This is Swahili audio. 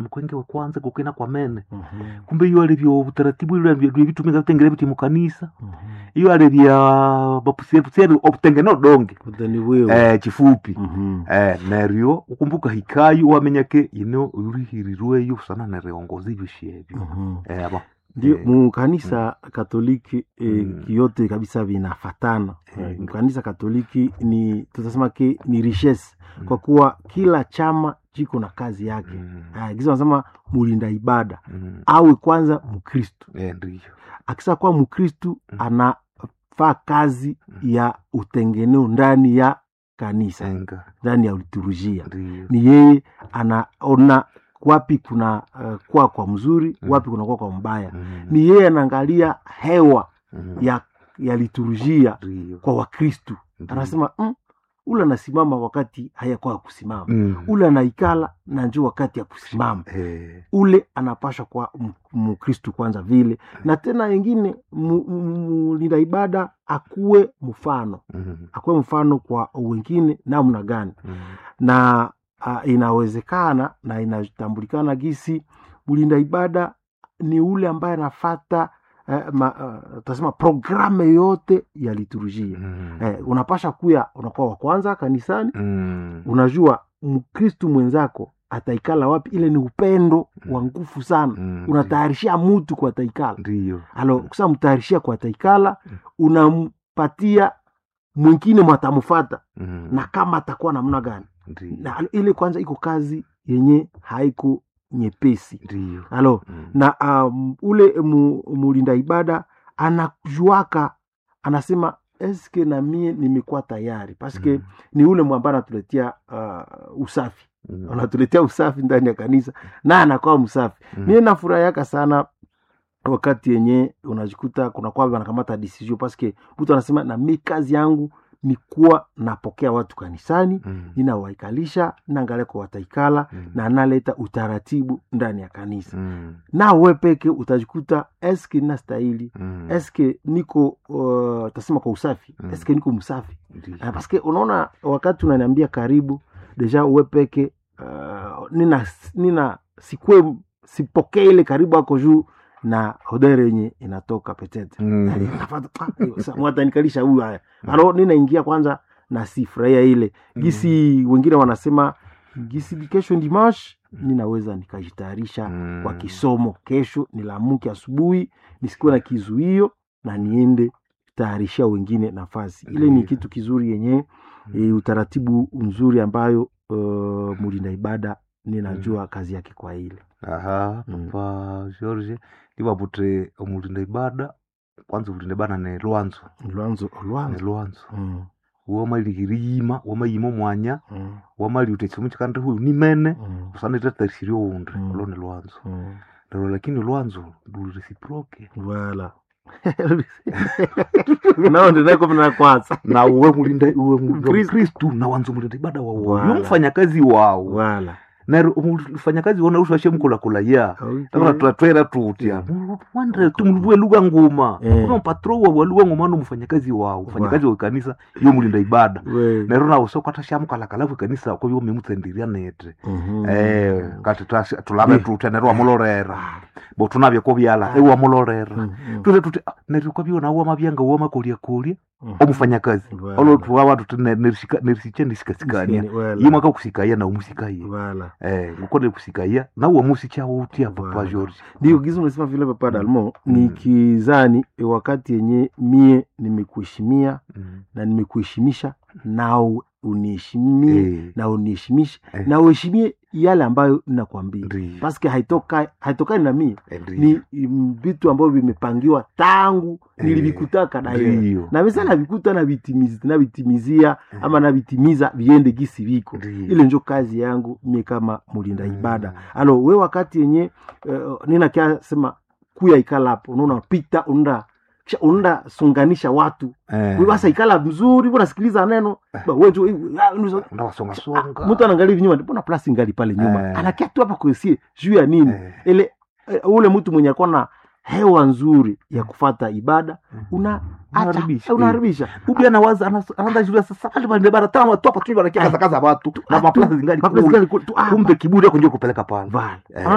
mukwenge wa kwanza kukena kwa mene Mhm. kumbe iyo alivyo utaratibu ile alivyo vitumika vitengere biti mukanisa Mhm. iyo alivya bapusiepusieri obutengene odonge Kutani wewe. eh, chifupi Mhm. eh, neryo ukumbuka hikayo wamenyake ino urihirirweyo sana neriongoza ivyo shevyo Mhm. eh, aba ndio Eh, mu kanisa katoliki eh, Mm. yote kabisa vinafatana Eh. eh, kanisa katoliki ni tutasema ke ni richesse Mm. kwa kuwa kila chama chiko na kazi yake mm, Ah, kisa wanasema mulinda ibada mm, awe kwanza mkristu eh, ndiyo akisa kuwa mkristu Mm. anafaa kazi ya utengeneo ndani ya kanisa enga ndani ya liturujia ndiyo ni yeye anaona wapi kuna uh, kwa kwa mzuri Mm. wapi kuna kwa kwa mbaya Mm, ni yeye anaangalia hewa mm, ya ya liturujia ndiyo kwa wakristu ndiyo. anasema mm, ule anasimama wakati hayakuwa ya kusimama Mm, ule anaikala na njo wakati ya kusimama eh, ule anapasha kwa m- mkristu kwanza vile na tena wengine mlinda ibada akuwe mfano mm, akuwe mfano kwa wengine namna gani mm, na uh, inawezekana na inatambulikana gisi mlinda ibada ni ule ambaye anafata uh, ma, uh, tasema programu yote ya liturujia mm, eh, unapasha kuya unakuwa wa kwanza kanisani mm, unajua mkristu mwenzako ataikala wapi ile ni upendo wa nguvu sana mm, unatayarishia mutu kwa taikala ndiyo alo kusa mtayarishia kwa taikala Mm. unampatia mwingine mwatamufata mm, na kama atakuwa namna gani ndiyo na alo- ile kwanza iko kazi yenye haiko nyepesi ndiyo alo Mm, na um, ule mu, mulinda ibada anajuaka anasema eske na mie nimekuwa tayari paske mm, ni ule mwamba anatuletea uh, usafi mm, anatuletea usafi ndani ya kanisa na anakuwa msafi mm, mie nafurahiyaka sana wakati yenye unajikuta kuna kwa wanakamata decision paske mtu anasema na mi kazi yangu ni kuwa napokea watu kanisani mm, ninawaikalisha naangalia kwa wataikala mm, na naleta utaratibu ndani ya kanisa mm, na we peke utajikuta eske nastahili mm, eske niko uh, tasema kwa usafi Mm. eske niko msafi ndiyo. Ah, paske unaona wakati unaniambia karibu deja uwe peke uh, nina, nina sikwe sipokee ile karibu ako juu na hodere yenye inatoka petete Mm, mwatanikalisha huyu haya alo ninaingia kwanza na sifurahia ile gisi wengine wanasema gisi kesho dimash ninaweza nikajitayarisha mm, kwa kisomo kesho nilamuke asubuhi nisikuwe na kizuio na niende tayarishia wengine nafasi ile ni Ndiyo. kitu kizuri yenye e, utaratibu mzuri ambayo uh, mulinda ibada ninajua kazi yake kwa ile aha Mm. papa george livavute omulinda ibada kwanza ulinda ibada ne lwanzo lwanzo ne lwanzo lwanzo mm, womalihiriyima wamayima omwanya mm, wamali utechimu chikandi huyu nimene mm, usanitetarisirie oundi Mm. ulo ni lwanzo mm. lero lakini lwanzo lurisiproke Voilà. nao ndinako na kwanza na uwe mulinda uwe mu- Mkristu. mkristu na wanza mulinda ibada wawo Wala. yo mfanyakazi wawo wala nero mfanyakazi wona usashe mkulakula takona twatwera tutya wandre tumuluvue lugha nguma Eh. kuna mpatro wa lugha nguma no mfanyakazi wao mfanyakazi wa kanisa yo mulinda ibada We. nero nawo sokata shamukalakalavu kanisa ko yo memutsendiria nete Mhm. eh kati tasi- tulave Eh. tutya nero wamulorera Ah. bo tunavye ko byala Ah. ewe wamulorera Mm, mm, tute tuti ah, nero kwa byona uwa mabyanga uwa makolya kolya mm. omufanyakazi Wala. olo tuwa watu tune nerisiche ndisikasikania Wala. ye mwaka kusikaya na umusikaye Wala. eh ngukole kusikaya na uwa musichawo utya papa Wala. George ndio gizi unasema vile papa dalmo Mm. nikizani e, wakati yenye mie nimekuheshimia Mm. na nimekuheshimisha nao uniheshimie Eh, na uniheshimishe Eh. na uheshimie yale ambayo ninakwambia ndiyo, paske haitoka haitokani na mie eh, ndiyo, ni mm, vitu ambavyo vimepangiwa tangu Eh, nilivikutaka daye ndiyo, na mesa navikuta navitimiz- navitimizia ama navitimiza viende gisi viko ndiyo. ile njo kazi yangu mie kama mulinda Mm. ibada alo we wakati yenye uh, ninakia sema kuya ikala hapo unaona pita unaenda kisha unaenda sunganisha watu Eh, we basa ikala mzuri unasikiliza neno Ba, we tu- ah, unusa- unawasongasonga. mtu anaangalia hivi nyuma mbona plasi ngali pale nyuma Eh. anakia tu hapa kuesie juu ya nini Eh, ile eh, ule mtu mwenye akuwa na hewa nzuri ya kufata ibada una Unaharibisha, unaharibisha ubi anawaza anas- anaanza jua sasa ali bande bara tama tu hapa tu banakia kaza kaza watu na maplasi zingali Maplasi kule. zingali kule tu, ah, kumbe kiburi yako ndio kupeleka pale Vale. Eh.